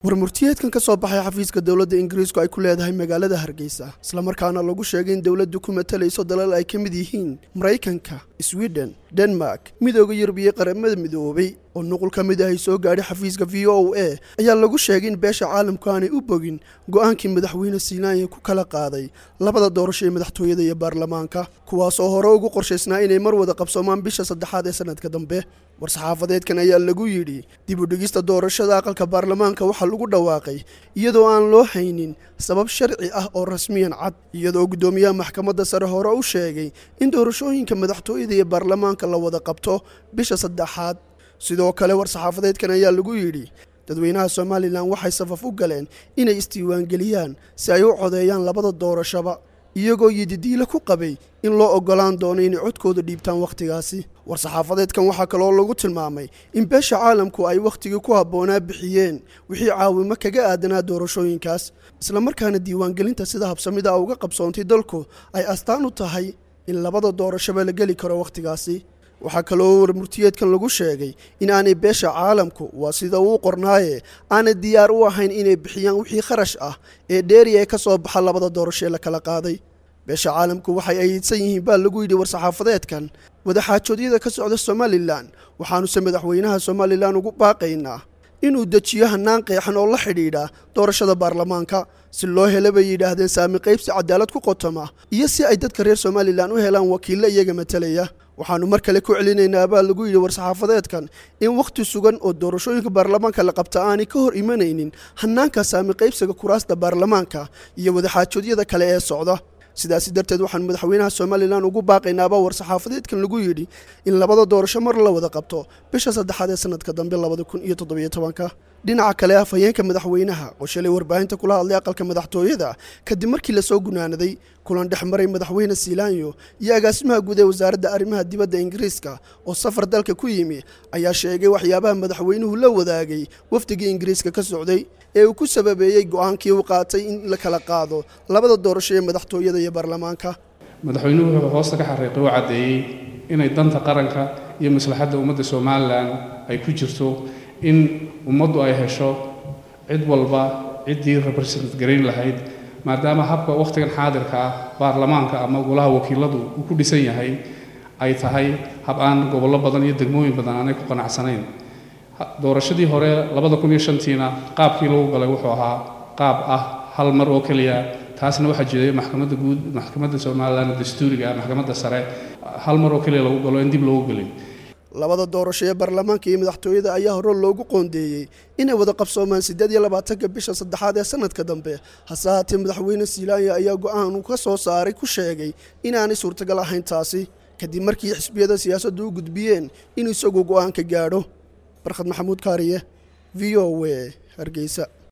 warmurtiyeedkan ka soo baxay xafiiska dowladda ingiriisku ay ku leedahay magaalada hargeysa islamarkaana lagu sheegay in dowladdu ku matalayso dalal ay ka mid yihiin maraykanka sweden denmark midooda yurub iyo qaramada midoobay oo nuqul ka mid ah ay soo gaadhay xafiiska v o a ayaa lagu sheegay in beesha caalamku aanay u bogin go'aankii madaxweyne siinaanya ku kala qaaday labada doorasho ee madaxtooyada iyo baarlamaanka kuwaasoo hore ugu qorshaysnaa inay mar wada qabsoomaan bisha saddexaad ee sanadka dambe war-saxaafadeedkan ayaa lagu yidhi dib u dhigista doorashada aqalka baarlamaanka waxaa lagu dhawaaqay iyadoo aan loo haynin sabab sharci ah oo rasmiyan cad iyadoo guddoomiyaha maxkamadda sare hore u sheegay in doorashooyinka madaxtooyada iyo baarlamaanka la wada qabto bisha saddexaad sidoo kale war-saxaafadeedkan ayaa lagu yidhi dadweynaha somalilan waxay safaf u galeen inay isdiiwaangeliyaan si ay u codeeyaan labada doorashaba iyagoo yididiile ku qabay in loo oggolaan doono inay codkooda dhiibtaan wakhtigaasi war-saxaafadeedkan waxaa kaloo lagu tilmaamay in beesha caalamku ay wakhtigii ku habboonaa bixiyeen wixii caawimo kaga aadanaa doorashooyinkaas islamarkaana diiwaangelinta sida habsamida uga qabsoontay dalku ay astaan u tahay in labada doorashoba la geli karo wakhtigaasi waxaa kaloo warmurtiyeedkan lagu sheegay in aanay beesha caalamku waa sida uu qornaaye aanay diyaar u ahayn inay bixiyaan wixii kharash ah ee dheeri ee ka soo baxa labada doorasho ee la kala qaaday beesha caalamku waxay aydsan yihiin baa lagu yidhi war-saxaafadeedkan wadaxaajoodyada ka socda somalilan waxaanuse madaxweynaha somalilan ugu baaqaynaa inuu dejiyo hannaan qeexan oo la xidhiidha doorashada baarlamaanka si loo hela bay yidhaahdeen saami qaybsi cadaalad ku qotoma iyo si ay dadka reer somalilan u helaan wakiille iyaga matalaya waxaannu mar kale ku celinaynaa baa lagu yidhi war-saxaafadeedkan in wakhti sugan oo doorashooyinka baarlamaanka la qabta aanay ka hor imanaynin hannaanka saami qaybsiga kuraasta baarlamaanka iyo wadaxaajoodyada kale ee socda sidaasi darteed waxaanu madaxweynaha somalilan ugu baaqaynaaba war-saxaafadeedkan lagu yidhi in labada doorasho mar la wada qabto bisha saddexaad ee sanadka dambe labada kun iyo toddobiyo tobanka dhinaca kale afhayeenka madaxweynaha oo shalay warbaahinta kula hadlay aqalka madaxtooyada kadib markii lasoo gunaanaday kulan dhex maray madaxweyne siilaanyo iyo agaasimaha guud ee wasaaradda arrimaha dibadda ingiriiska oo safar dalka ku yimi ayaa sheegay waxyaabaha madaxweynuhu la wadaagay wafdigii ingiriiska ka socday ee uu ku sababeeyey go'aankii uu qaatay in la kala qaado labada doorasho ee madaxtooyada iyo baarlamaanka madaxweynuhu wuxuu hoosta ka xariiqay oo caddeeyey inay danta qaranka iyo maslaxadda ummadda somalilan ay ku jirto in ummaddu ay hesho cid walba ciddii represent garayn lahayd maadaama habka wakhtigan xaadirka ah baarlamaanka ama golaha wakiiladu uu ku dhisan yahay ay tahay hab aan gobollo badan iyo degmooyin badan aanay ku qanacsanayn doorashadii hore labada kun iyo shantiina qaabkii lagu galay wuxuu ahaa qaab ah hal mar oo keliya taasna waxaa jiray maxkamadda guud maxkamadda somalilan dastuuriga ah maxkamadda sare hal mar oo keliya lagu galo in dib loogu gelin labada doorasho ee baarlamaanka iyo madaxtooyada ayaa hore loogu qoondeeyey inay wada qabsoomaan siddeed iyo labaatanka bisha saddexaad ee sanadka dambe hase haatee madaxweyne siilaanya ayaa go'aan uu ka soo saaray ku sheegay inaanay suurtagal ahayn taasi kadib markii xisbiyada siyaasaddu u gudbiyeen inuu isagu go'aan ka gaadho barkhad maxamuud kaariye v o w hargeysa